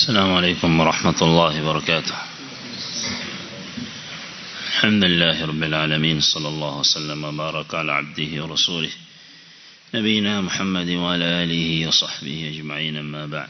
السلام عليكم ورحمة الله وبركاته الحمد لله رب العالمين صلى الله وسلم وبارك على عبده ورسوله نبينا محمد وعلى آله وصحبه أجمعين أما بعد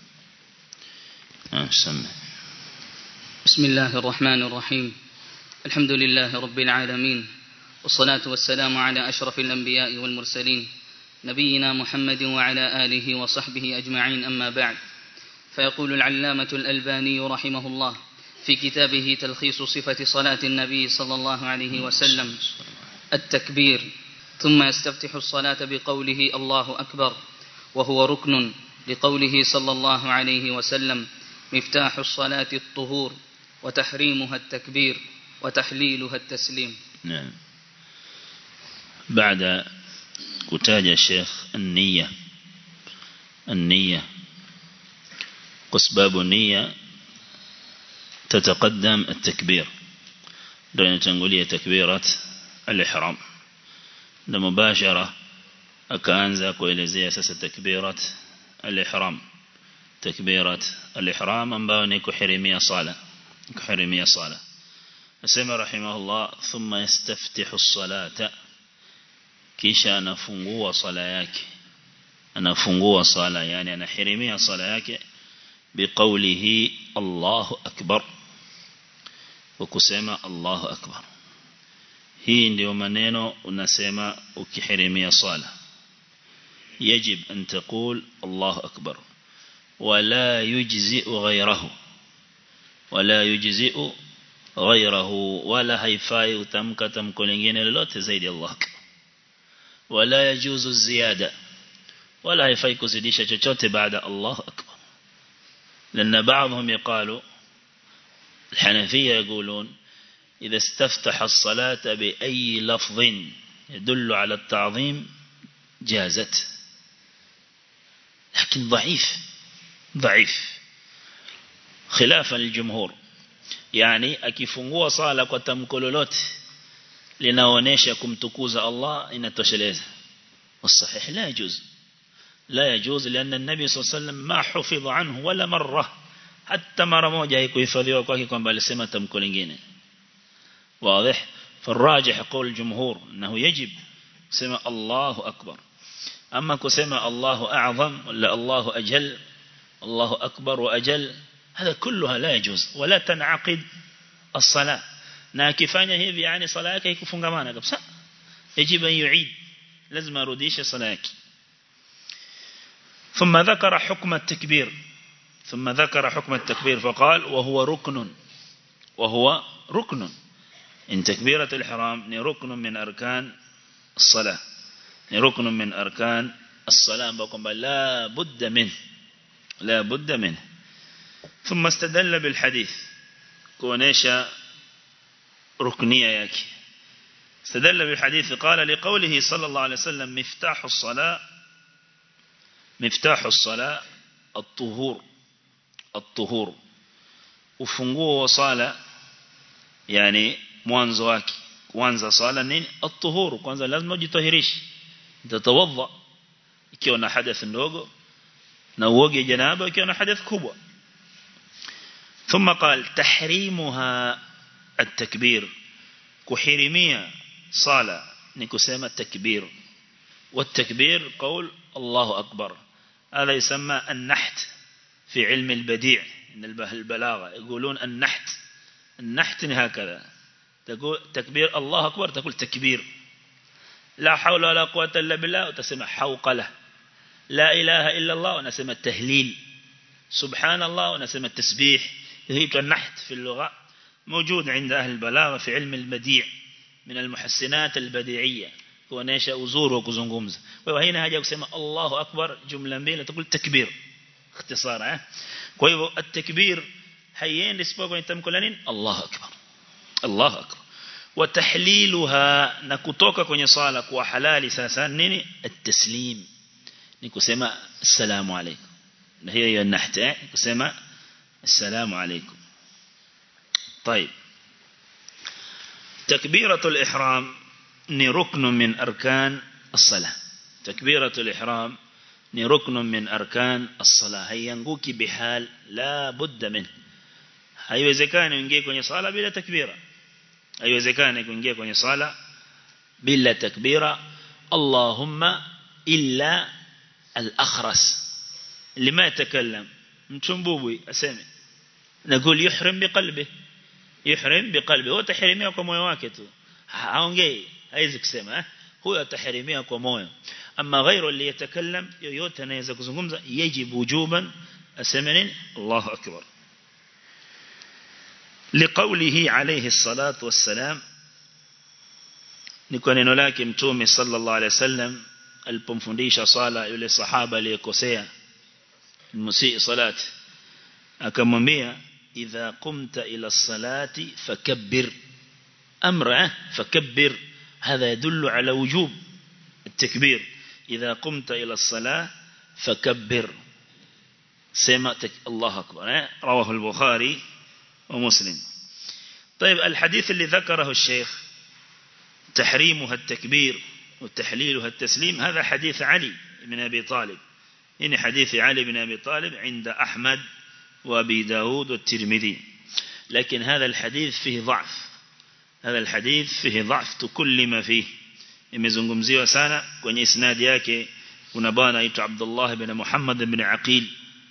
سمع بسم الله الرحمن الرحيم الحمد لله رب العالمين والصلاة والسلام على أشرف الأنبياء والمرسلين نبينا محمد وعلى آله وصحبه أجمعين أما بعد فيقول العلامة الألباني رحمه الله في كتابه تلخيص صفة صلاة النبي صلى الله عليه وسلم التكبير ثم يستفتح الصلاة بقوله الله أكبر وهو ركن لقوله صلى الله عليه وسلم مفتاح الصلاة الطهور وتحريمها التكبير وتحليلها التسليم نعم بعد كتاج الشيخ النية النية واسباب النية تتقدم التكبير دون تنقلية تكبيرة الإحرام na mubashara akaanza kuelezea sasa takbirat al-ihram takbirat al-ihram ambayo ni kuhirimia sala kuhirimia sala asema rahimahullah thumma yastaftihu as-salata kisha anafungua sala yake anafungua sala yani anahirimia sala yake biqawlihi Allahu akbar وكسema Allahu akbar hii ndio maneno unasema ukihirimia sala يجب أن تقول الله أكبر ولا يجزئ غيره ولا يجزئ غيره ولا هيفاي وتمك تمك لنجين للوت زيد الله أكبر ولا يجوز الزيادة ولا هيفاي كسديش chochote بعد الله أكبر لأن بعضهم يقالوا الحنفية يقولون إذا استفتح الصلاة بأي لفظ يدل على التعظيم جازت لكن ضعيف ضعيف خلافا للجمهور يعني akifungua sala kwa tamko lolote linaonesha kumtukuza Allah inatosheleza والصحيح لا يجوز لا يجوز لأن النبي صلى الله عليه وسلم ما حفظ عنه ولا مرة حتى مرة moja haikuhifadhiwa kwake kwamba alisema tamko lingine واضح فالراجح قول الجمهور أنه يجب سمى الله أكبر أما كسمى الله أعظم ولا الله أجل الله أكبر وأجل هذا كلها لا يجوز ولا تنعقد الصلاة ناكفانيا هذي يعني صلاة يكفون قبسا يجب أن يعيد لازم أرديش صلاة ثم ذكر حكم التكبير ثم ذكر حكم التكبير فقال وهو ركن وهو ركن إن تكبيرة الحرام ركن من أركان الصلاة ركن من أركان الصلاة بقوم لا بد منه لا بد منه ثم استدل بالحديث كونيشا ركنية ياكي استدل بالحديث قال لقوله صلى الله عليه وسلم مفتاح الصلاة مفتاح الصلاة الطهور الطهور وفنقوه وصالة يعني mwanzo wake kuanza sala nini at-tuhuru kwanza lazima ujitahirishe utatawadha ikiwa na hadath ndogo na uoge janaba ikiwa na hadath kubwa ثم قال تحريمها التكبير كحرمية صلاة نكسيما التكبير والتكبير قول الله أكبر هذا يسمى النحت في علم البديع إن البلاغة يقولون النحت النحت هكذا تقول تكبير الله أكبر تقول تكبير لا حول ولا قوة إلا بالله وتسمى حوقلة لا إله إلا الله ونسمى التهليل سبحان الله ونسمى التسبيح هي النحت في اللغة موجود عند أهل البلاغة في علم البديع من المحسنات البديعية ونيشا أزور وكزنغمز وهنا هجا يسمى الله أكبر جملة بيلة تقول تكبير اختصار كويو التكبير حيين لسبوكو يتمكلنين الله أكبر الله أكبر وتحليلها نكتوك kwenye sala kuwa halali sasa nini التسليم ni kusema assalamu alaykum na hiyo hiyo nahta kusema assalamu alaykum طيب تكبيرة الإحرام ni ruknu min arkan الصلاة تكبيرة الإحرام ni ruknun min arkan as-salah haianguki bihal la budda min haiwezekani uingie kwenye sala bila takbira haiwezekani kuingia kwenye sala bila takbira Allahumma illa al-akhras lima yatakallam mtumbubwi aseme نقول يحرم بقلبه يحرم بقلبه هو تحريميه kwa moyo wake tu haongei haizi kusema huyo ataharimia kwa moyo ama ghairu aliyatakallam yoyote anaweza kuzungumza yajibu wujuban aseme nini Allahu akbar لقوله عليه الصلاة والسلام niko neno lake mtume sallallahu alaihi wasallam alipomfundisha sala yule sahaba aliyekosea musii salat akamwambia idha qumta ila salati fakabbir amra fakabbir هذا يدل على وجوب التكبير إذا قمت إلى الصلاة فكبر سمعتك الله أكبر رواه البخاري ومسلم طيب الحديث اللي ذكره الشيخ تحريمها التكبير وتحليلها التسليم هذا حديث علي بن أبي طالب إن حديث علي بن أبي طالب عند أحمد وأبي داود والترمذي لكن هذا الحديث فيه ضعف هذا الحديث فيه ضعف تكلم فيه imezungumziwa sana kwenye isnadi yake kuna bwana aitwa Abdullah ibn Muhammad ibn Aqil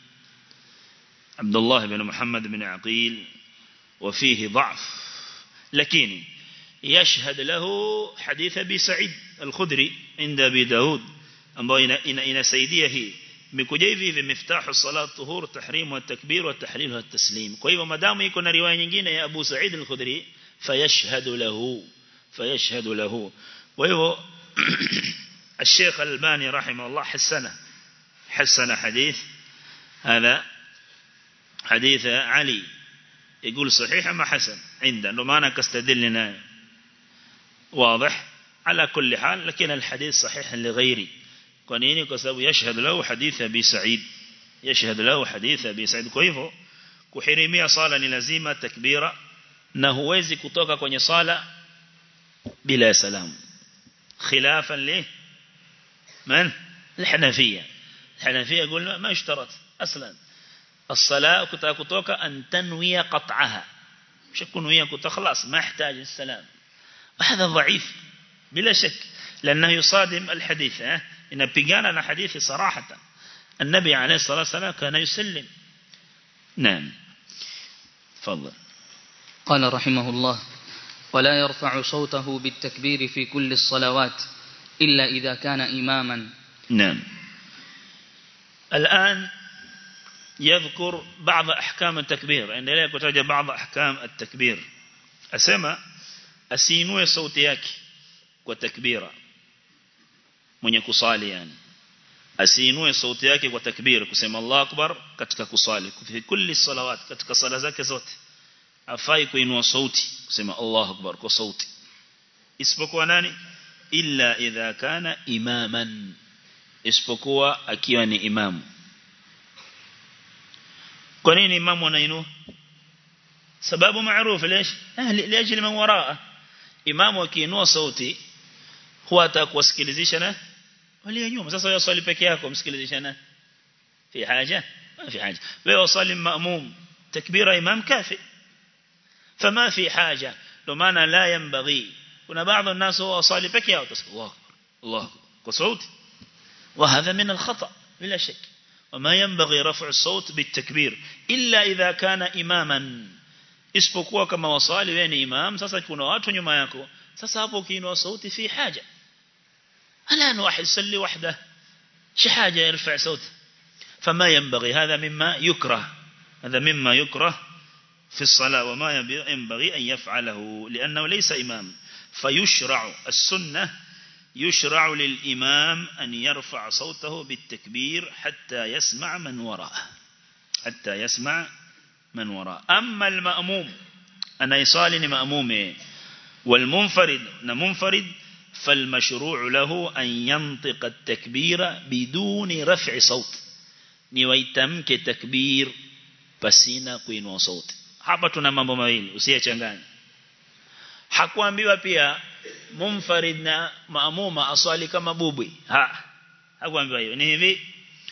Abdullah ibn Muhammad ibn Aqil وفيه ضعف لكن يشهد له حديث أبي سعيد الخدري عند أبي داود ambao inasaidia hii imekuja hivi hivi miftahu salat tuhur tahrim wa takbir wa tahlil wa taslim kwa hivyo madamu iko na riwaya nyingine ya Abu Sa'id al-Khudri fayashhadu lahu fayashhadu lahu kwa hivyo الشيخ الباني رحمه الله حسنه حسن حديث هذا حديث علي يقول صحيح ما حسن عنده لو ما أنا كستدلنا واضح على كل حال لكن الحديث صحيح لغيري كونيني كسبب يشهد له حديث أبي سعيد يشهد له حديث أبي سعيد كيفه kuhirimia sala ni lazima takbira na huwezi kutoka kwenye sala bila salamu خلافا ليه من الحنفية الحنفية يقول ما اشترط أصلا الصلاة كنت كتوك أن تنوي قطعها مش يكون ويا كنت خلاص ما يحتاج السلام وهذا ضعيف بلا شك لأنه يصادم الحديث اه؟ إن بيجانا حديث صراحة النبي عليه الصلاة والسلام كان يسلم نعم تفضل قال رحمه الله ولا يرفع صوته بالتكبير في كل الصلوات إلا إذا كان إماما نعم الآن يذكر بعض أحكام التكبير عندما كتاج بعض أحكام التكبير أسمى أسينوه صوتيك وتكبيرا من يكصالي يعني asiinue sauti yake kwa takbir kusema Allah akbar katika kusali fi kulli salawat katika sala zake zote afai kuinua sauti kusema Allah akbar kwa sauti isipokuwa nani illa idha kana imaman isipokuwa akiwa ni imamu kwa nini imamu anainua sababu maarufu ليش لاجل من وراءه imamu akiinua sauti huwa atakuwasikilizisha na walio nyuma sasa wewe swali peke yako msikilizisha na fi haja ma fi haja wewe swali maamum takbira imam kafi فما في حاجة لما لا ينبغي كنا بعض الناس هو صالي بكي أو تسكي الله الله كصوت وهذا من الخطأ بلا شك وما ينبغي رفع الصوت بالتكبير إلا إذا كان إماما isipokuwa kama wasali wewe ni imam sasa kuna watu nyuma yako sasa hapo ukiinua sauti fi haja الان واحد يصلي وحده شي حاجه يرفع صوته فما ينبغي هذا مما يكره هذا مما يكره في الصلاة وما ينبغي أن يفعله لأنه ليس إمام فيشرع السنة يشرع للإمام أن يرفع صوته بالتكبير حتى يسمع من وراءه حتى يسمع من وراءه أما المأموم أنا يصالني مأموم والمنفرد منفرد فالمشروع له أن ينطق التكبير بدون رفع صوت نويتمك تكبير pasina kuinua sauti hapa tuna mambo mawili usiyechanganya hakuambiwa pia mumfarid na maamuma aswali kama bubwi ha hakuambiwa hiyo ni hivi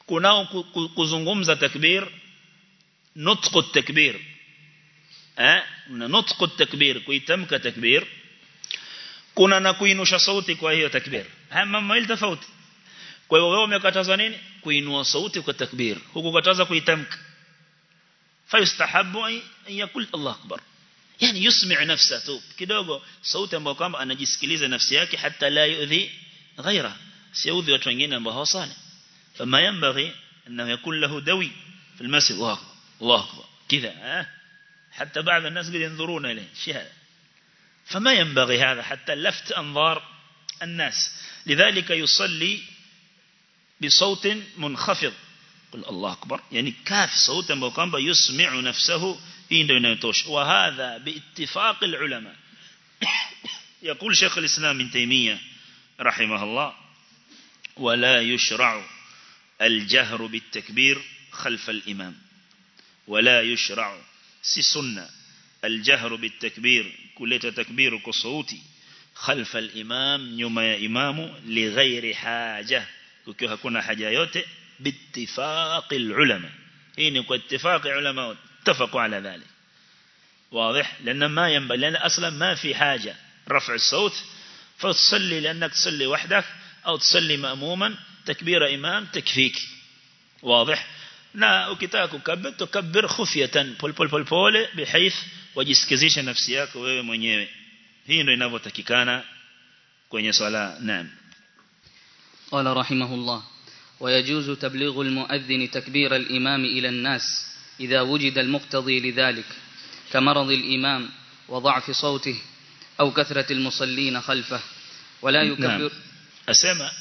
kunao kuzungumza takbir nutqu takbir eh na nutqu takbir kuitamka takbir kuna na kuinusha sauti kwa hiyo takbir haya mambo mawili tofauti kwa hiyo wewe umekatazwa nini kuinua sauti kwa takbir huku kataza kuitamka fayustahabu an yakul Allah akbar yani yusmi' nafsa tu kidogo sauti ambayo kwamba anajisikiliza nafsi yake hata la yudhi ghaira siudhi watu wengine ambao hawasali fama yanbaghi annahu yakul lahu dawi في المسجد الله أكبر الله أكبر كذا ها حتى بعض الناس قد ينظرون إليه شهادة فما ينبغي هذا حتى لفت أنظار الناس لذلك يصلي بصوت منخفض قل الله أكبر يعني كاف صوتا بوقام يسمع نفسه إن يتوش وهذا باتفاق العلماء يقول شيخ الإسلام من تيمية رحمه الله ولا يشرع الجهر بالتكبير خلف الإمام ولا يشرع سي سنة الجهر بالتكبير كلية تكبير كصوتي خلف الإمام يوم يا إمام لغير حاجة كيف هكونا حاجة يوتي باتفاق العلماء هنا اتفاق العلماء اتفقوا على ذلك واضح لأن ما ينبغي لأن أصلا ما في حاجة رفع الصوت فتصلي لأنك تصلي وحدك أو تصلي مأموما تكبير إمام تكفيك واضح na ukitaka kukabir tukabir khufyatan pol pol pol pole bihaith wajisikizisha nafsi yako wewe mwenyewe hii ndio inavyotakikana kwenye swala naam قال رحمه الله ويجوز تبليغ المؤذن تكبير الإمام إلى الناس إذا وجد المقتضي لذلك كمرض الإمام وضعف صوته أو كثرة المصلين خلفه ولا يكبر نعم. أسمع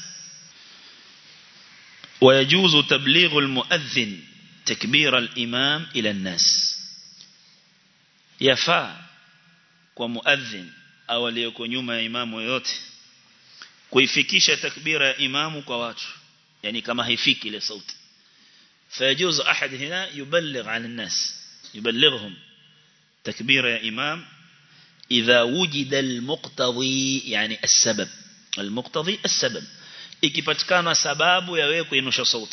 ويجوز تبليغ المؤذن تكبير الإمام إلى الناس يفا ومؤذن أو ليكون يوم إمام yote kuifikisha takbira ya imamu kwa watu yani kama haifiki ile sauti فيجوز أحد هنا يبلغ عن الناس يبلغهم تكبير يا إمام إذا وجد المقتضي يعني السبب المقتضي السبب ikipatikana sababu ya wewe kuinusha sauti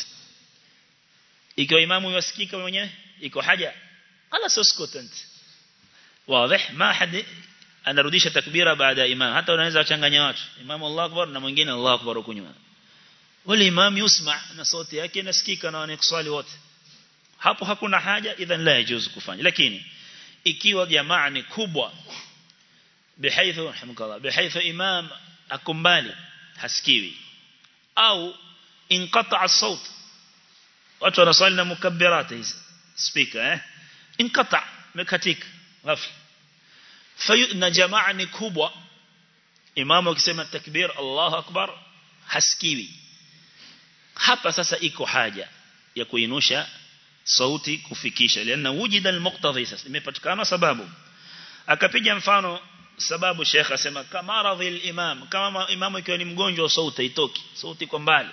ikiwa imamu yasikika mwenyewe iko haja ala soscotant wazi ma hadi anarudisha takbira baada ya imam hata unaweza kuchanganya watu imamu Allah akbar na mwingine Allah akbar huko nyuma wale imam yusma na sauti yake inasikika na wanakuswali wote hapo hakuna haja idhan la yajuzu kufanya lakini ikiwa jamaa ni kubwa bihaithu rahmukallah bihaithu imam akumbali hasikiwi au inqata الصوت watu wanaswali na mukabbirat hizi speaker eh inqata mekatika ghafla fayu na jamaa ni kubwa imamu akisema takbir Allahu akbar hasikiwi hapa sasa iko haja ya kuinusha sauti kufikisha liana wujida almuqtadhi sasa imepatikana sababu akapiga mfano sababu Sheikh asema kama radhi al-imam kama imamu ikiwa ni mgonjwa wa sauti haitoki sauti kwa mbali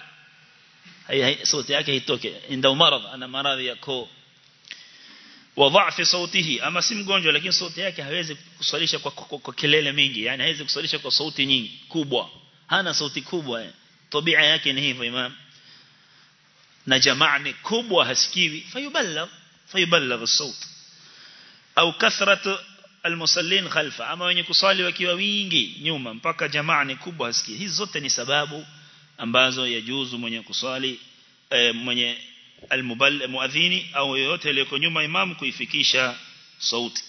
sauti yake haitoki inda maradhi ana maradhi ya koo wa dha'fi sautihi ama si mgonjwa lakini sauti yake hawezi kuswalisha kwa, kwa, kwa kelele mingi yani hawezi kuswalisha kwa sauti nyingi kubwa hana sauti kubwa tabia yake ni hivyo imam na jamaa ni kubwa hasikiwi fayubalagh fayubalagh as-saut au kathratu almusallin khalfa ama wenye kusali wakiwa wingi nyuma mpaka jamaa ni kubwa hasikii hizi zote ni sababu ambazo yajuzu mwenye kusali e, mwenye almubal muadhini au yoyote aliyeko nyuma imam kuifikisha sauti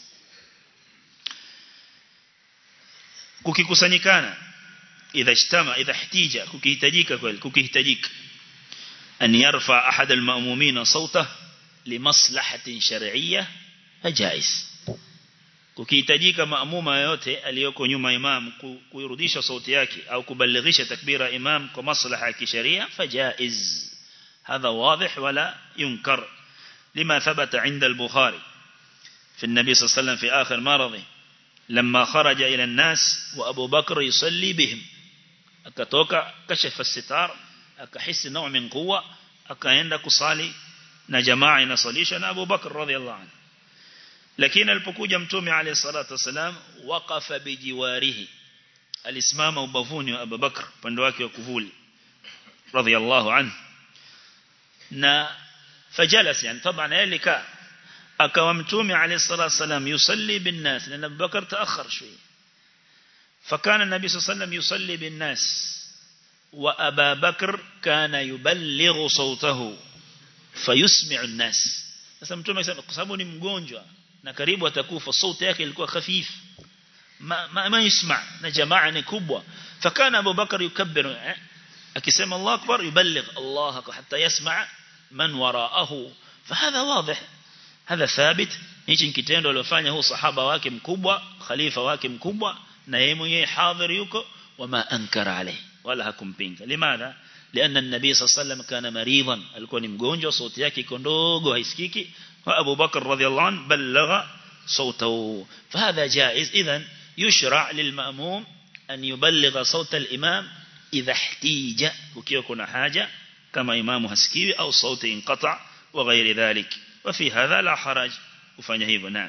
kukikusanyikana idha ishtama idha ihtija kukihitajika kweli kukihitajika an yarfa ahad alma'mumin sawtahu limaslahatin shar'iyyah fajaiz kukihitajika maamuma yote aliyoko nyuma imam kuirudisha sauti yake au kubalighisha takbira imam kwa maslaha ya kisheria fajaiz هذا واضح ولا ينكر لما ثبت عند البخاري في النبي صلى الله عليه وسلم في آخر مرضه لما خرج إلى الناس وأبو بكر يصلي بهم akatoka kashafa sitar akahisi nao min quwwa akaenda kusali na jamaa inasalisha na Abu Bakr radhiallahu anhu lakini alipokuja mtume alayhi salatu wasalam waqafa bijiwarihi alisimama ubavuni wa Abu Bakr upande wake wa kuvuli radhiallahu anhu na fajalas yani طبعا yeye kaa akawa mtume alayhi salatu wasalam yusalli bin nas na Abu Bakar taakhar shويه فكان النبي صلى الله عليه وسلم يصلي بالناس وأبا بكر كان يبلغ صوته فيسمع الناس sasa mtume akasema kwa sababu ni mgonjwa na karibu atakufa sauti yake ilikuwa khafif ma ma, ma yusma na jamaa ni kubwa fakana Abu Bakar yukabbiru akisema Allah akbar yuballigh Allah hatta yasma man waraahu fahadha wadih hadha thabit hichi kitendo aliyofanya huu sahaba wake mkubwa khalifa wake mkubwa na yeye mwenyewe hadhir yuko wama ankara alayhi wala hakumpinga limadha لأن النبي صلى الله عليه وسلم كان مريضا alikuwa ni mgonjwa sauti yake iko ndogo haisikiki wa Abu Bakar radhiallahu anhu balagha صوته فهذا جائز اذا يشرع للمأموم أن يبلغ صوت الإمام إذا احتيج وكيو كنا حاجة كما إمام هسكيوي أو صوت انقطع وغير ذلك وفي هذا لا حرج وفنهيب نعم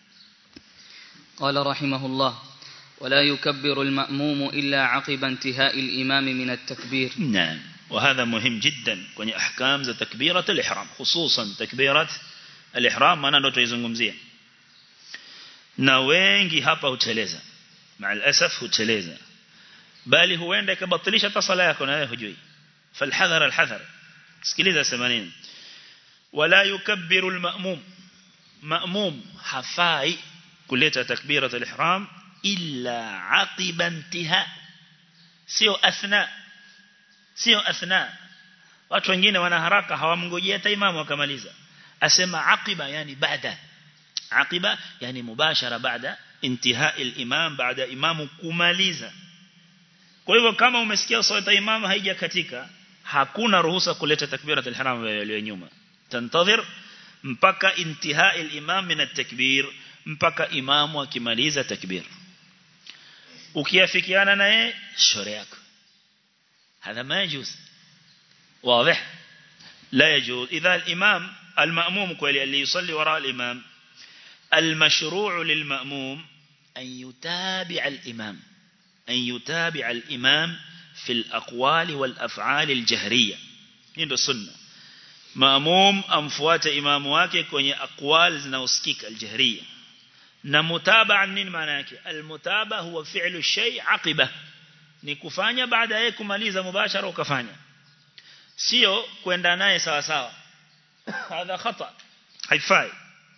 قال رحمه الله ولا يكبر المأموم إلا عقب انتهاء الإمام من التكبير نعم وهذا مهم جدا kwenye أحكام za تكبيرة الإحرام خصوصا تكبيرة الإحرام maana ndo tuizungumzia na wengi hapa huteleza مع الأسف huteleza bali huenda ikabatilisha hata sala yako na wewe hujui falhadhar alhadhar sikiliza sema nini wala yukabbiru alma'mum ma'mum hafai kuleta takbirat alihram illa aqiba intiha sio athna sio athna watu wengine wana haraka hawamngojea hata imamu akamaliza asema aqiba yani baada aqiba yani mubashara baada intiha al-imam baada imamu kumaliza kwa hivyo kama umesikia swala imamu haijakatika hakuna ruhusa kuleta takbirat al-ihram ile nyuma tantadhir mpaka intiha al-imam min at-takbir mpaka imamu akimaliza takbir ukiafikiana naye shauri yako هذا ما يجوز واضح لا يجوز إذا الإمام المأموم كولي اللي يصلي وراء الإمام المشروع للمأموم أن يتابع الإمام أن يتابع الإمام في الأقوال والأفعال الجهرية هذا السنة مأموم أمفوات إمام واكي كوني أقوال زنوسكيك الجهرية نمتابع نين معناك المتابع هو فعل الشيء عقبه ni kufanya baada ya kumaliza mubashara ukafanya sio kwenda naye sawa sawa hadha khata haifai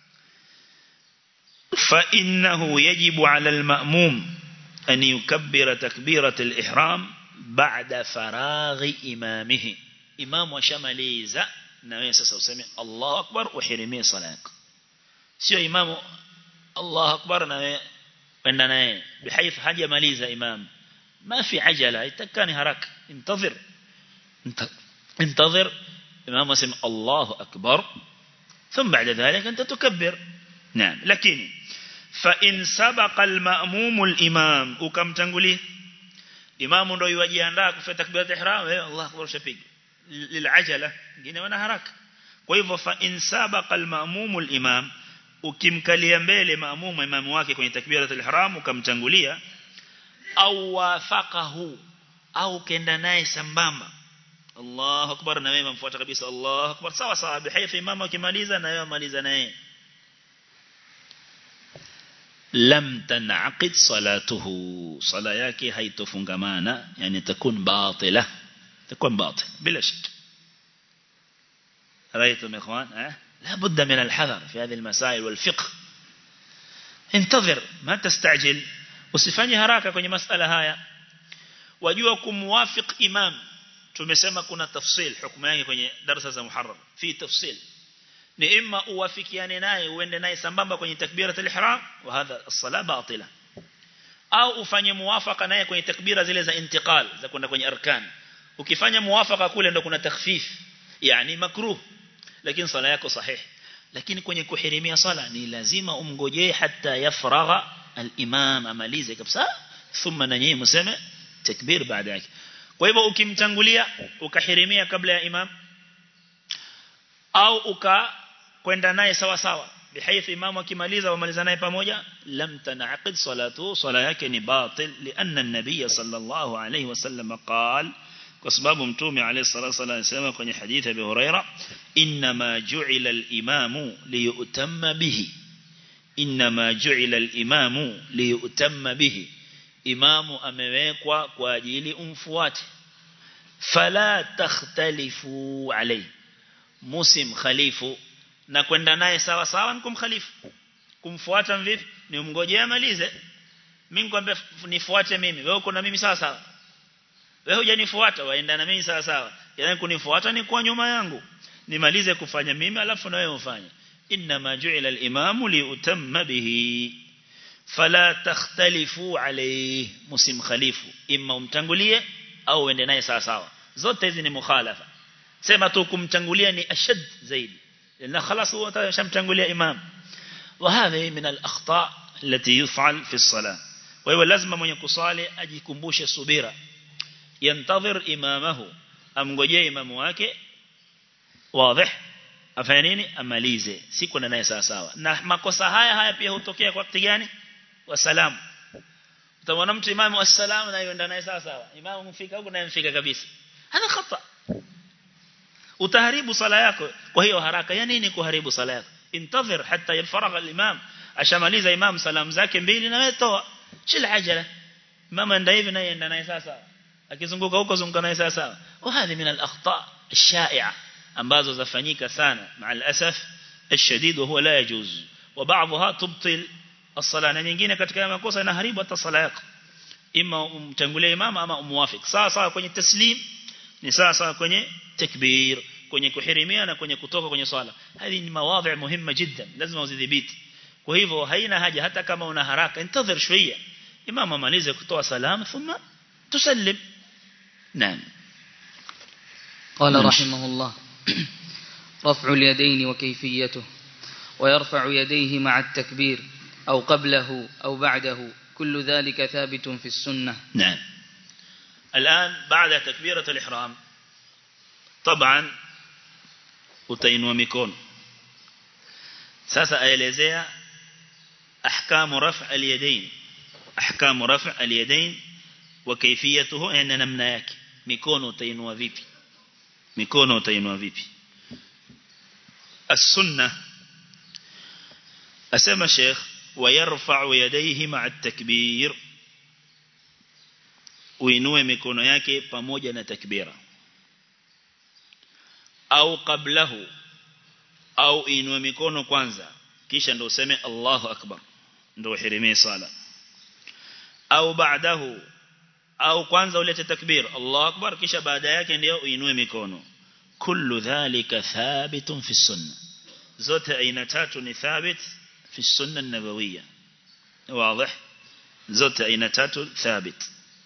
fa innahu yajibu ala alma'mum an yukabbira takbirat alihram ba'da faraghi imamihi imam washamaliza na wewe sasa useme Allahu akbar uhirimie sala yako sio imamu Allahu akbar na wewe kwenda naye bihayth hajamaliza imam ما في عجلة يتكاني هراك انتظر انتظر إمام اسم الله أكبر ثم بعد ذلك أنت تكبر نعم لكن فإن سبق المأموم الإمام وكم تنقلي إمام ndo yuwajiandaa kufanya takbirat ihram eh Allah akbar shapig lilajala ngine wana haraka kwa hivyo fa in sabaqa al-ma'mum al-imam ukimkalia mbele maamuma imamu wake kwenye takbirat al-ihram ukamtangulia au wafaqahu au kenda naye sambamba Allahu akbar na wewe mfuata kabisa Allahu akbar sawa sawa bihaythi imama akimaliza na wewe maliza naye lam tanaqid salatuhu sala yake haitofungamana yani takun batila takun batil bila shak رايتم يا اخوان ها لا بد من الحذر في هذه المسائل والفقه انتظر ما تستعجل usifanye haraka kwenye masala haya wajua kumwafiq imam tumesema kuna tafsil hukumu yake kwenye darasa za muharram fi tafsil ni imma uwafikiane naye uende naye sambamba kwenye takbirat al-ihram wa hadha as-sala batila au ufanye muwafaka naye kwenye takbira zile za intiqal za kwenda kwenye arkan ukifanya muwafaka kule ndo kuna takhfif yani makruh lakini sala yako sahih lakini kwenye kuhirimia sala ni lazima umngojee hata yafragha al-imam amalize kabisa thumma na nyinyi mseme takbir baada yake kwa hivyo ukimtangulia ukahirimia kabla ya imam au uka kwenda naye sawa sawa bihaythi imamu akimaliza wamaliza naye pamoja lam tanaqid salatu sala yake ni batil lianna an-nabiy sallallahu alayhi wasallam qala kwa sababu mtume alayhi salatu wasallam anasema kwenye hadithi ya Abu Huraira inma ju'ila al-imamu liyutamma bihi inma ju'ila al-imamu liyutamma bihi imamu amewekwa kwa ajili umfuate fala takhtalifu alayhi musim khalifu na kwenda naye sawa sawa ni kumkhalifu kumfuata vipi ni umngojee amalize mimi nikwambia nifuate mimi wewe uko na mimi sawa sawa wewe hujanifuata waenda na mimi sawa sawa yani kunifuata ni kwa nyuma yangu nimalize kufanya mimi alafu na wewe ufanye inma ju'ila al-imamu liutamma bihi fala takhtalifu alayhi musim khalifu imma umtangulie au uende naye sawa sawa zote hizi ni mukhalafa sema tu kumtangulia ni ashad zaidi لأن خلاص هو شمتنقل إمام وهذه من الأخطاء التي يفعل في الصلاة وهو لازم من يكصالي أجي كمبوش الصبيرة ينتظر إمامه أم قجي إمام واكي واضح afanini amalize siku na naye sawa sawa na makosa haya haya pia hutokea kwa wakati gani wa salamu utamwona mtu imamu wa salamu na yenda naye sawa sawa imamu mfika huko naye mfika kabisa hana khata utaharibu sala yako kwa hiyo haraka ya nini kuharibu sala yako intadhir hatta yafaragha al-imam ashamaliza imam salamu zake mbili na wewe toa shil ajala mama ndio hivi naye enda naye sasa akizunguka huko zunguka naye sasa wa hadi min al-akhta ash-sha'i'a ambazo zafanyika sana ma'al asaf الشديد وهو لا يجوز وبعضها تبطل الصلاه na nyingine katika makosa inaharibu hata sala yako ima umtangulie imam ama umwafik sawa sawa kwenye taslim ni sawa sawa kwenye takbir kwenye kuhirimia na kwenye kutoka kwenye swala hadi ni mawadhi muhimu jiddan lazima uzidhibiti kwa hivyo haina haja hata kama una haraka intadhir shويه imam amalize kutoa salam thumma tusallim naam قال رحمه الله رفع اليدين وكيفيته ويرفع يديه مع التكبير أو قبله أو بعده كل ذلك ثابت في السنة نعم الآن بعد تكبيرة الإحرام طبعا utainua mikono sasa aelezea ahkamu raf' al-yadayn ahkamu raf' al-yadayn wa kayfiyatuhu na namna yake mikono utainua vipi mikono utainua vipi as-sunnah asema sheikh ويرفع يديه مع التكبير uinue mikono yake pamoja na takbira au qablahu au inue mikono kwanza kisha ndo useme Allahu akbar ndo uhirimie sala au baadahu au kwanza ulete takbir Allahu akbar kisha baada yake ndio uinue mikono kullu dhalika thabitun fi sunna zote aina tatu ni thabit fi sunna an-nabawiyya واضح zote aina tatu thabit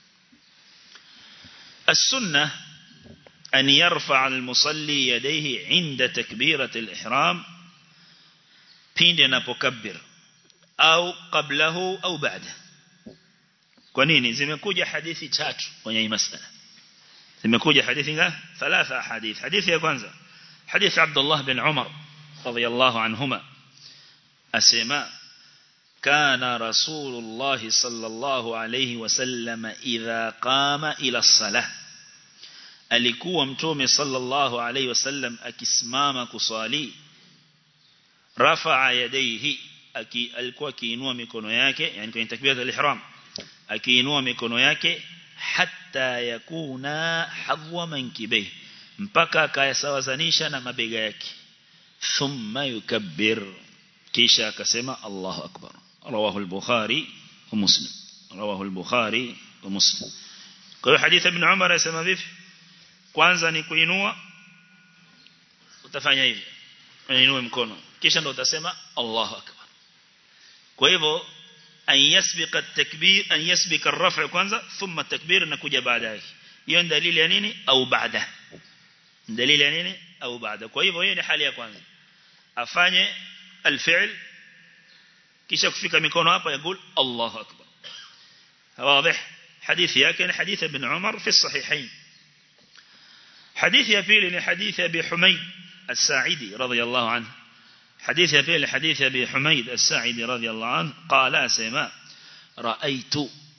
السنه أن يرفع المصلي يديه عند تكبيرة الإحرام pindi anapokabbir au qablahu au baada kwa nini zimekuja hadithi tatu kwenye hii masala zimekuja hadithi ngapi thalatha hadith hadithi ya kwanza hadith Abdullah bin Umar radiyallahu anhuma asema kana rasulullah sallallahu alayhi wasallam idha qama ila as-salah alikuwa mtume sallallahu alayhi wasallam akisimama kusali rafa'a yadayhi aki alikuwa akiinua mikono yake yani kwenye takbiratul ihram akiinua mikono yake hatta yakuna hadwa mankibay mpaka akayasawazanisha na mabega yake thumma yukabbir kisha akasema Allahu akbar rawahu al-bukhari wa muslim rawahu al-bukhari wa muslim kwa hiyo hadithi ibn Umar anasema vipi kwanza ni kuinua utafanya hivi uinue mkono kisha ndo utasema Allahu akbar kwa hivyo an yasbiqa at-takbir an yasbiqa ar-raf' kwanza thumma at-takbir inakuja baadaye hiyo ni dalili ya nini au baada dalili ya nini au baada kwa hivyo hiyo ni hali ya kwanza afanye al-fi'l kisha kufika mikono hapa yakul Allahu akbar واضح حديث yake حديث ابن عمر في الصحيحين حديث يا بيلي حديث ابي حميد الساعدي رضي الله عنه حديث يا بيلي حديث ابي حميد الساعدي رضي الله عنه قال اسما رايت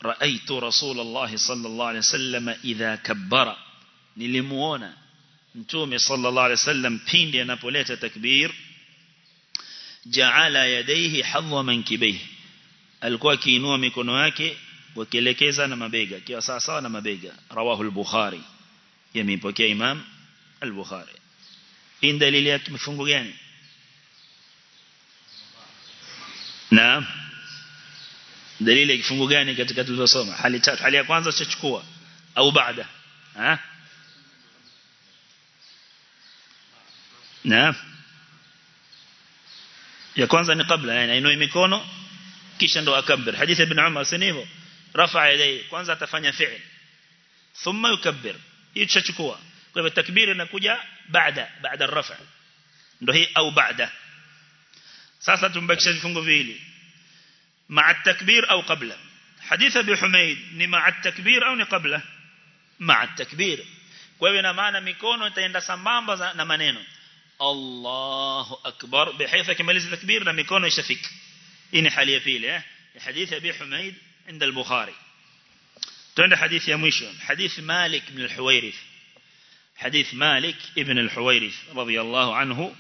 رأيت رسول الله صلى الله عليه وسلم إذا كبر nilimuona mtume sallallahu alaihi wasallam pindi anapoleta takbir jaala yadayhi hadwa mankibaihi alikuwa akiinua mikono yake wakielekeza na mabega kiwa sawa sawa na mabega rawahu al-bukhari yamepokea imam al-bukhari hii dalili ya kifungu gani naam dalili ya kifungu gani katika tulizosoma hali tatu hali ya kwanza tutachukua au baada ha naam ya kwanza ni kabla yani ainue mikono kisha ndo akabir hadithi ibn Umar si hivyo rafa yadai kwanza atafanya fi'l thumma yukabbir hii tutachukua kwa hivyo takbir inakuja baada baada rafa ndo hii au baada sasa tumbakisha vifungo viwili مع التكبير أو قبله حديث أبي حميد ni مع التكبير أو ni قبله مع التكبير kwa hivyo ina maana mikono itaenda sambamba na maneno Allahu akbar bihaythu kimaliza takbir na mikono ishafika hii ni hali ya pili eh hadithi Abi Humaid عند البخاري tuende hadithi ya mwisho hadith Malik ibn al-Huwairith حديث مالك ابن الحويرث رضي الله عنه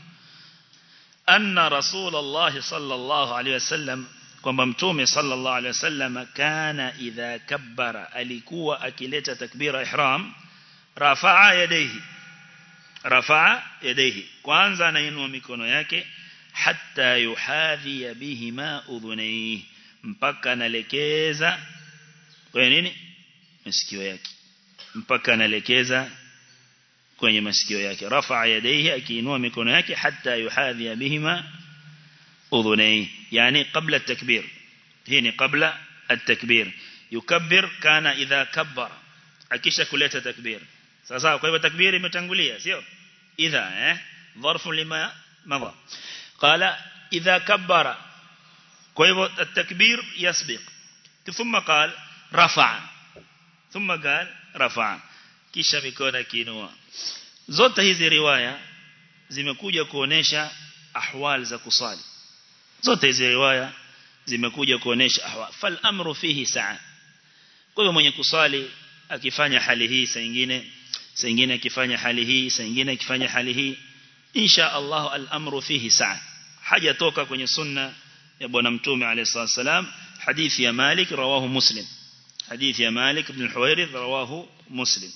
أن رسول الله صلى الله عليه وسلم kwamba mtume sallallahu alaihi wasallam kana idha kabbara alikuwa akileta takbira ihram rafaa yadayhi rafaa yadayhi kwanza anainua mikono yake hatta yuhadhi bihima udhunayhi mpaka analekeza kwa nini masikio yake mpaka analekeza kwenye masikio yake rafaa yadayhi akiinua mikono yake hatta yuhadhi bihima أذنيه يعني قبل التكبير هنا قبل التكبير يكبر كان إذا كبر أكيش كلية تكبير سأصاب كيف تكبير متنقلية سيو إذا اه ظرف لما مضى قال إذا كبر كيف التكبير يسبق ثم قال رفع ثم قال رفع kisha mikono kiinua zote hizi riwaya zimekuja kuonesha ahwal za kusali zote hizi riwaya zimekuja kuonesha ahwa fal amru fihi saa kwa hiyo mwenye kusali akifanya hali hii saa nyingine saa nyingine akifanya hali hii saa nyingine akifanya hali hii insha Allah al amru fihi saa hajatoka kwenye sunna ya bwana mtume alayhi wasallam hadithi ya Malik rawahu Muslim hadithi ya Malik ibn al-Huwairith rawahu Muslim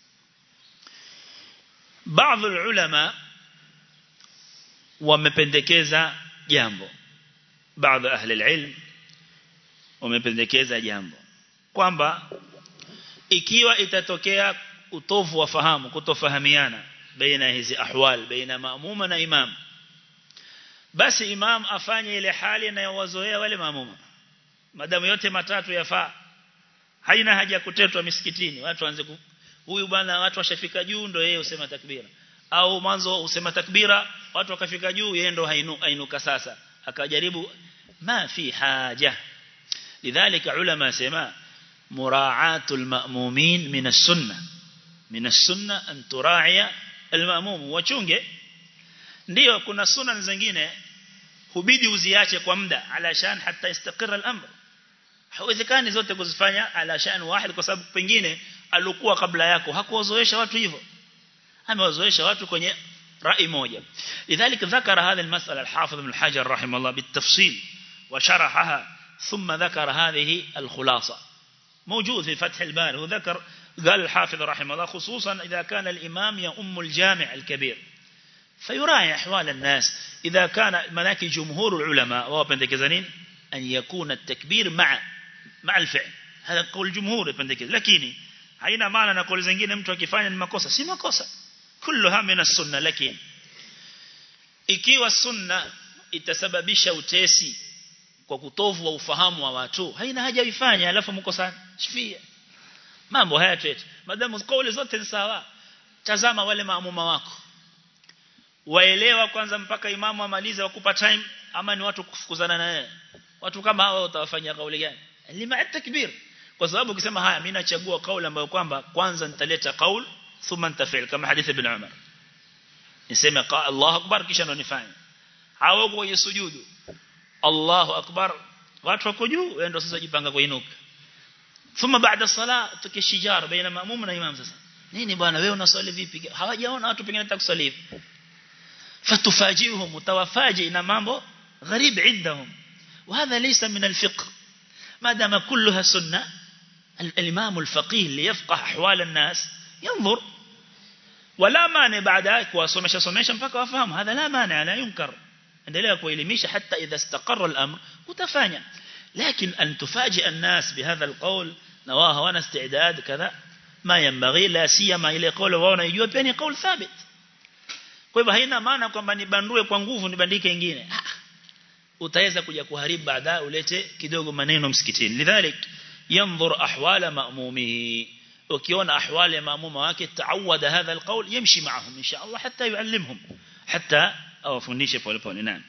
baadhi ulama wamependekeza jambo baadhi ahli ilm wamependekeza jambo kwamba ikiwa itatokea utovu wa fahamu kutofahamiana baina hizi ahwal baina maamuma na imam basi imam afanye ile hali inayowazoea wale maamuma madamu yote matatu yafaa haina haja ya kutetwa misikitini watu waanze huyu bwana watu washafika juu ndio yeye usema takbira au mwanzo usema takbira watu wakafika juu yeye ndo hainuka sasa akajaribu ما في حاجة لذلك علماء سما مراعاة المأمومين من السنة من السنة أن تراعي المأموم وچunge ndio kuna sunna zingine hubidi uziache kwa muda alashan hata istakira al-amr haiwezekani zote kuzifanya alashan wahid kwa sababu pengine alikuwa kabla yako hakuwazoesha watu hivyo amewazoesha watu kwenye rai moja lidhalika dhakara hadha al-mas'ala al-hafidh ibn al-hajar rahimahullah bitafsil وشرحها ثم ذكر هذه الخلاصة موجود في فتح الباري وذكر قال الحافظ رحمه الله خصوصا إذا كان الإمام يؤم الجامع الكبير فيراعي أحوال الناس إذا كان مناكي جمهور العلماء وابندكزانين أن يكون التكبير مع مع الفعل هذا قول جمهور ابندكز لكن haina maana na kauli zingine mtu akifanya ni makosa si makosa kulluha min as-sunna lakini ikiwa sunna itasababisha utesi kwa kutovu wa ufahamu wa watu haina haja ifanye alafu mko sana shifia mambo haya twetu madamu kauli zote ni sawa tazama wale maamuma wako waelewa kwanza mpaka imamu amalize wakupa time ama ni watu kufukuzana na yeye watu kama hao utawafanyia kauli gani lima takbir kwa sababu ukisema haya mimi nachagua kauli ambayo kwamba kwanza nitaleta kauli thumma nitafil kama hadithi ibn Umar niseme Allahu akbar kisha ndo nifanye hao kwenye sujudu Allahu akbar watu wako juu wewe ndio sasa jipanga kuinuka thumma baada sala tukishijar baina maamum na imam sasa nini bwana wewe unaswali vipi hawajaona watu pengine hatakuswali hivi فتفاجئهم وتوافاجئ na mambo غريب عندهم وهذا ليس من الفقه ما دام كلها سنة الإمام الفقيه اللي يفقه أحوال الناس ينظر ولا مانع بعد ذلك وصمش صمش mpaka wafahamu هذا لا مانع لا ينكر endelea kuelimisha حتى إذا استقر الأمر utafanya لكن أن تفاجئ الناس بهذا القول نواه وانا استعداد كذا ما ينبغي لا سيما ile قول wao wanajua pia ni قول ثابت kwa hivyo haina maana kwamba nibandue kwa nguvu nibandike nyingine utaweza kuja kuharibu baadaye ulete kidogo maneno msikitini lidhalik yanzur ahwala ma'mumihi ukiona ahwali ya maamuma wake taawada hadha alqawl yamshi ma'ahum insha Allah hatta yuallimhum hatta awafundishe pole pole nani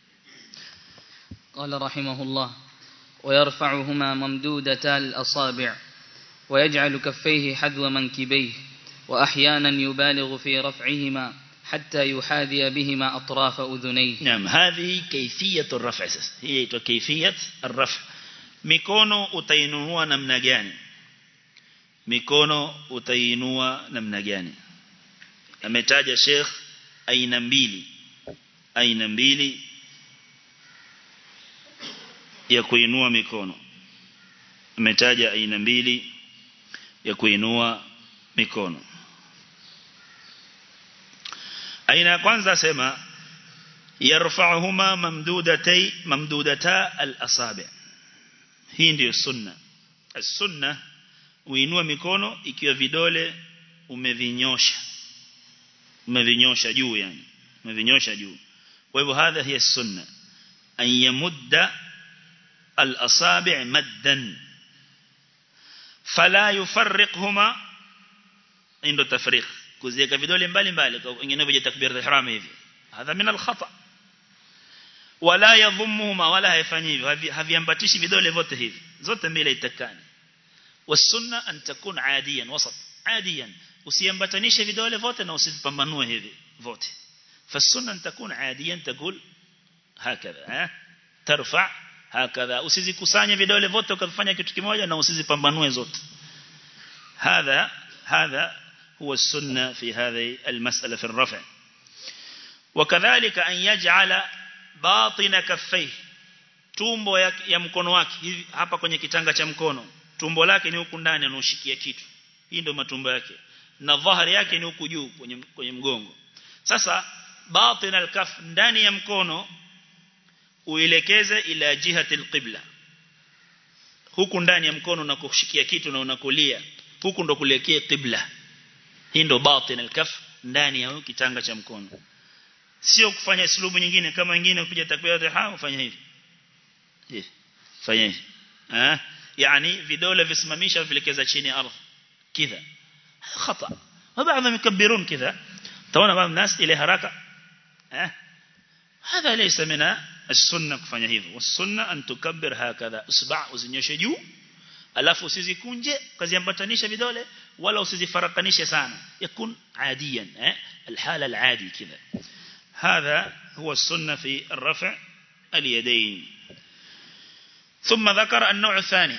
قال رحمه الله ويرفعهما ممدودتا الأصابع ويجعل كفيه حذو منكبيه وأحيانا يبالغ في رفعهما حتى يحاذي بهما أطراف أذنيه نعم هذه كيفية الرفع هي كيفية الرفع mikono utainua namna gani mikono utainua namna gani ametaja Sheikh aina mbili aina mbili ya kuinua mikono ametaja aina mbili ya kuinua mikono aina ya kwanza asema yarfa'uhuma mamdudatay mamdudata al-asabi' hii ndiyo sunna as-sunna uinua mikono ikiwa vidole umevinyosha umevinyosha juu yani umevinyosha juu kwa hivyo hadha hiya sunna an yamudda al-asabi' maddan fala yufarriqhuma indo tafriq kuziweka vidole mbali mbali kwa wengine vya takbir ihram hivi hadha min al-khata wala yadhummuhuma wala haifanyi hivyo haviambatishi vidole vote hivi zote mbili itakani wasunna an takun adiyan wasat adiyan usiambatanishe vidole vote na usipambanue hivi vote fasunna an takun adiyan taqul hakadha eh tarfa hakadha usizikusanye vidole vote ukafanya kitu kimoja na usizipambanue zote hadha hadha هو السنة في هذه المسألة في الرفع وكذلك أن يجعل باطن كفيه tumbo ya, ya mkono wake hivi hapa kwenye kitanga cha mkono tumbo lake ni huku ndani anaoshikia kitu hii ndio matumbo yake na dhahari yake ni huku juu kwenye kwenye mgongo sasa batin alkaf ndani ya mkono uelekeze ila jihati alqibla huku ndani ya mkono unakushikia kitu na unakulia huku ndo kuelekea qibla hii ndo batin alkaf ndani ya kitanga cha mkono sio kufanya sulubu nyingine kama wengine kupiga takbiratul ihram ufanye hivi hivi fanya hivi eh yani vidole visimamisha vilekeza chini ya ardhi kidha khata وبعضهم يكبرون كذا توانا بعض الناس إلى حركة eh هذا ليس من السنة kufanya hivyo والسنة أن تكبر هكذا usba uzinyoshe juu alafu usizikunje kaziambatanisha vidole wala usizifarakanishe sana yakun عاديا eh الحالة العادي كذا هذا هو السنة في الرفع اليدين ثم ذكر النوع الثاني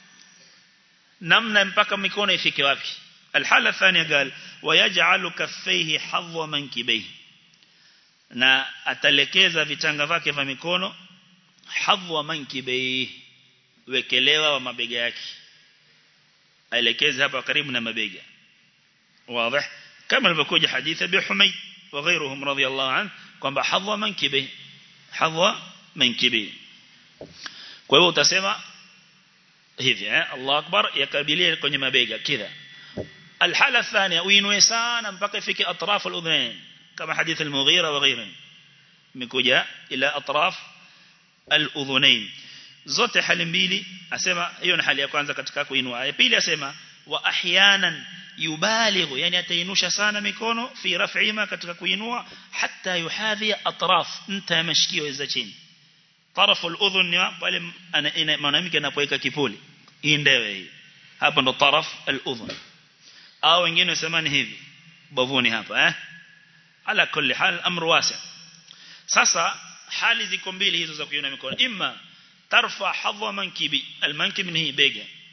نمنا mpaka mikono ifike wapi الحالة الثانية قال ويجعل كفيه حظ منكبيه na atalekeza vitanga vyake vya mikono hadhwa mankibei wekelewa wa mabega yake aelekeze hapa karibu na mabega واضح كما ilivyokuja hadithi ya Humayd wa ghayruhum radiyallahu an kwamba hadhwa mankibei hadhwa mankibei kwa hiyo utasema hivi eh Allah akbar yakabilie kwenye mabega kidha الحالة الثانية وينوي سانا mpaka ifike أطراف الأذنين كما حديث المغيرة وغيره مكوجا إلى أطراف الأذنين zote hali mbili asema hiyo ni hali ya kwanza katika kuinua ya pili asema wa ahyanan yubalighu yani atainusha sana mikono fi raf'ima katika kuinua hatta yuhadhi atraf nta mashikio za chini tarafu al-udhun ni pale mwanamke anapoweka kipuli hii ndewe hii hapa ndo taraf al-udhun au wengine wasemani hivi bavuni hapa eh ala kulli hal amru wasi sasa hali ziko mbili hizo za kuinua mikono imma tarfa hadha mankibi almankib ni bega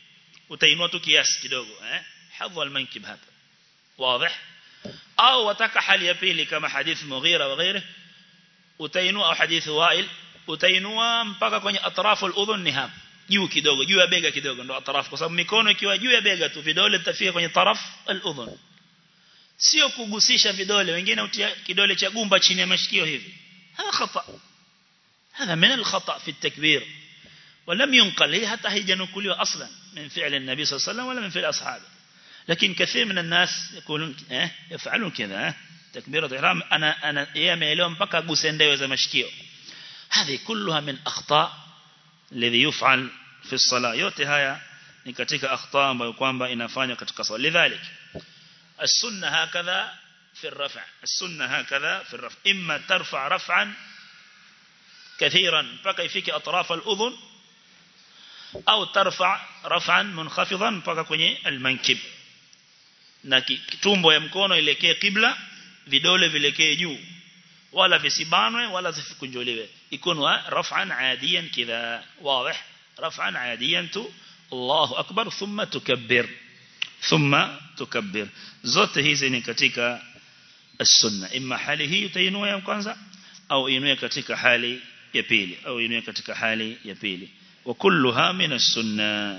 utainua tu kiasi kidogo eh hadha al-mankib hapa wazi au wataka hali ya pili kama hadith Mughira wa ghairi utainua au hadith Wa'il utainua mpaka kwenye atrafu al-udhun ni hapa juu kidogo juu ya bega kidogo ndo atrafu kwa sababu mikono ikiwa juu ya bega tu vidole vitafika kwenye taraf al-udhun sio kugusisha vidole wengine utia kidole cha gumba chini ya mashikio hivi هذا خطأ هذا من الخطأ في التكبير ولم ينقل هي حتى هي جنكلوا أصلا من فعل النبي صلى الله عليه وسلم ولا من فعل أصحابه لكن كثير من الناس يقولون اه يفعلون كذا اه تكبيرة الإحرام أنا أنا يا اليوم بقى جوسندي زي مشكيو هذه كلها من أخطاء الذي يفعل في الصلاة yote haya ni katika akhta ambayo kwamba inafanywa katika swala lidhalik السنه هكذا في الرفع السنه هكذا في الرفع اما ترفع رفعا كثيرا mpaka ifike atraf al-udhun au tarfa raf'an munkhafidhan mpaka kwenye al-mankib na tumbo ya mkono ilekee kibla vidole vilekee juu wala visibanwe wala zisikunjuliwe ikunwa raf'an adiyan kidha wazi raf'an adiyan tu Allahu akbar thumma tukabbir thumma tukabbir zote hizi ni katika السنة إما hali hii utainua ya kwanza au inue katika hali ya pili au inue katika hali ya pili wa kulluha min as-sunnah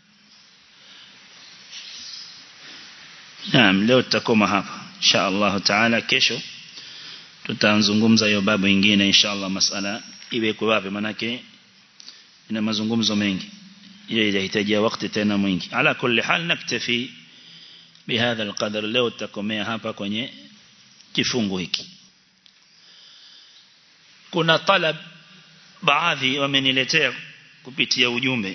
Naam leo tutakoma hapa insha Allah taala kesho tutazungumza hiyo babu nyingine insha Allah masala iwekwe wapi manake ina mazungumzo mengi hiyo inahitaji wakati tena mwingi ala kulli hal naktafi bihadha alqadar leo tutakomea hapa kwenye kifungu hiki kuna talab baadhi wameniletea kupitia ujumbe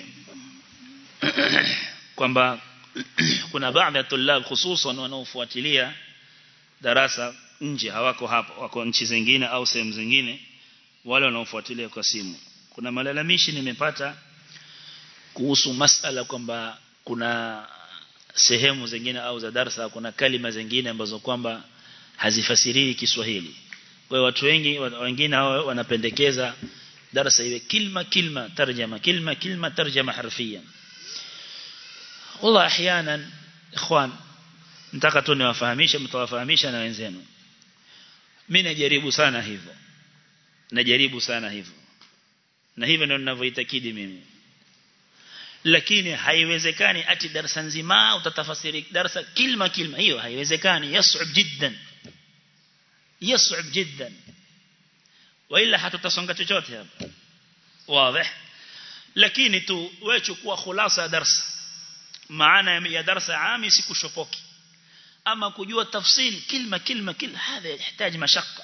kwamba kuna baadhi ya tulab hususan wanaofuatilia darasa nje hawako hapa wako nchi zingine au sehemu zingine wale wanaofuatilia kwa simu kuna malalamishi nimepata kuhusu masala kwamba kuna sehemu zingine au za darasa kuna kalima zingine ambazo kwamba hazifasiriwi Kiswahili kwa watu wengi wengine hao wanapendekeza darasa iwe kilma kilma tarjama kilma kilma tarjama harfiyan والله احيانا ikhwan nataka tu niwafahamishe mtawafahamisha na wenzenu mimi najaribu sana hivyo najaribu sana hivyo na hivyo ndio ninavyoitakidi mimi lakini haiwezekani ati darasa nzima utatafasiri darasa kilma kilma hiyo haiwezekani yas'ub jiddan yas'ub jiddan wala hatutasonga chochote hapa wazi lakini tu wewe chukua khulasa ya darasa maana ya darasa ami sikushopoki ama kujua tafsiri kilma kilma kila hadha yahitaji mashaka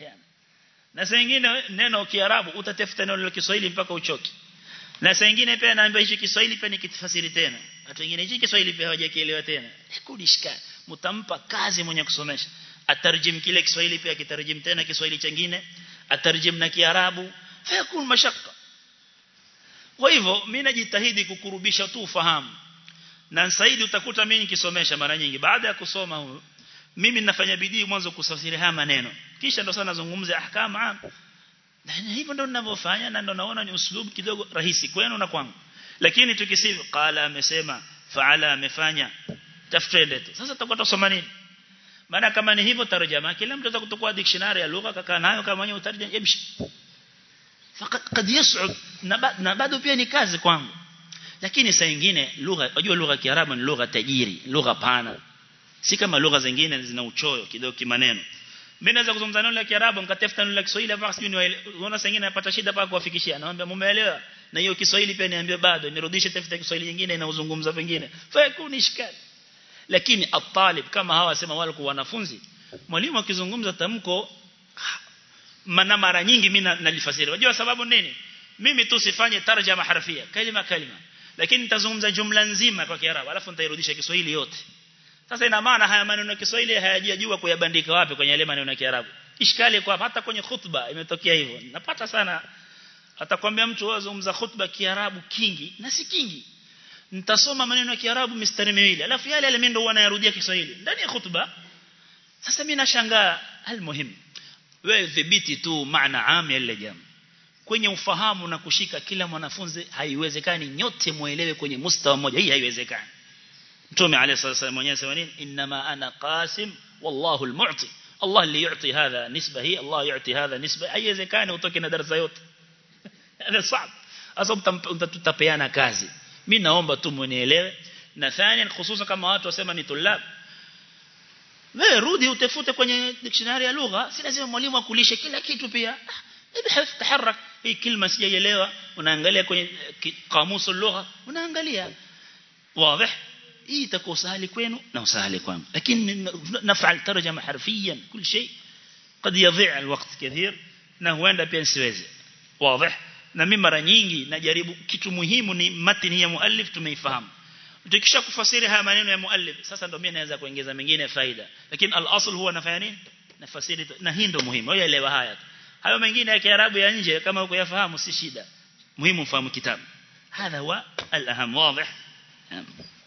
na saa nyingine neno kiarabu utatafuta neno la Kiswahili mpaka uchoki na saa nyingine pia naambia hicho Kiswahili pia nikitafasiri tena watu wengine hicho Kiswahili pia hawajakielewa tena kudishika mtampa kazi mwenye kusomesha atarjim kile Kiswahili pia kitarjim tena Kiswahili chengine atarjim na Kiarabu fayakun mashaka kwa hivyo mimi najitahidi kukurubisha tu ufahamu na zaidi utakuta mimi nikisomesha mara nyingi baada ya kusoma huyo mimi ninafanya bidii mwanzo kusafiri haya maneno kisha ndo sana nazungumza ahkama na hivyo ndo ninavyofanya na ndo naona ni uslubu kidogo rahisi kwenu na kwangu lakini tukisifu qala amesema faala amefanya tafsiri tu sasa tutakuwa tusoma nini maana kama ni hivyo tarjama kila mtu atakutokuwa dictionary ya lugha kaka nayo kama mwenye utarjama yamshi fakat kad yas'ud na bado pia ni kazi kwangu lakini saa nyingine lugha unajua lugha ya Kiarabu ni lugha tajiri lugha pana si kama lugha zingine zina uchoyo kidogo kimaneno mimi naweza kuzungumza neno la Kiarabu nikatafuta neno la Kiswahili hapa sijui unaona saa nyingine napata shida paka kuwafikishia naomba mumeelewa na hiyo Kiswahili pia niambie bado nirudishe tafuta Kiswahili nyingine inaozungumza pengine fa kuni shikali lakini atalib kama hawa sema wale kwa wanafunzi mwalimu akizungumza tamko mana mara nyingi mimi nalifasiri unajua sababu nini mimi tu sifanye tarjama harfia kalima kalima lakini nitazungumza jumla nzima kwa Kiarabu alafu nitairudisha Kiswahili yote sasa ina maana haya maneno ya Kiswahili hayajajua kuyabandika wapi kwenye yale maneno ya Kiarabu ishkali kwa hata kwenye khutba imetokea hivyo napata sana atakwambia mtu azungumza khutba Kiarabu kingi na si kingi nitasoma maneno ya Kiarabu mistari miwili alafu yale yale mimi ndo wanayarudia Kiswahili ndani ya khutba sasa mimi nashangaa almuhim wewe dhibiti tu maana am ya ile jambo kwenye ufahamu na kushika kila mwanafunzi haiwezekani nyote muelewe kwenye mustawa mmoja hii haiwezekani mtume alayhi salatu mwenyewe sema nini inma ana qasim wallahu almu'ti Allah اللي يعطي هذا نسبة هي الله يعطي هذا نسبة haiwezekani utoke na darasa yote hada صعب sasa tutapeana kazi mimi naomba tu mnielewe na thani hususan kama watu wasema ni tulab wewe rudi utafute kwenye dictionary ya lugha si lazima mwalimu akulishe kila kitu pia ibhaf taharrak hii kilma sijaielewa unaangalia kwenye kamusu lugha unaangalia wazi hii itakuwa sahali kwenu na usahali kwangu lakini nafal tarjama harfiyan kila shay قد يضيع الوقت كثير na huenda pia siwezi wazi na mimi mara nyingi najaribu kitu muhimu ni matini ya muallif tumeifahamu tukisha kufasiri haya maneno ya muallif sasa ndio mimi naweza kuongeza mengine faida lakini al-asl huwa nafanya nini nafasiri na hii ndio muhimu wewe elewa haya hayo mengine ya kiarabu ya nje kama uko yafahamu si shida muhimu fahamu kitabu hadha huwa al-aham wazi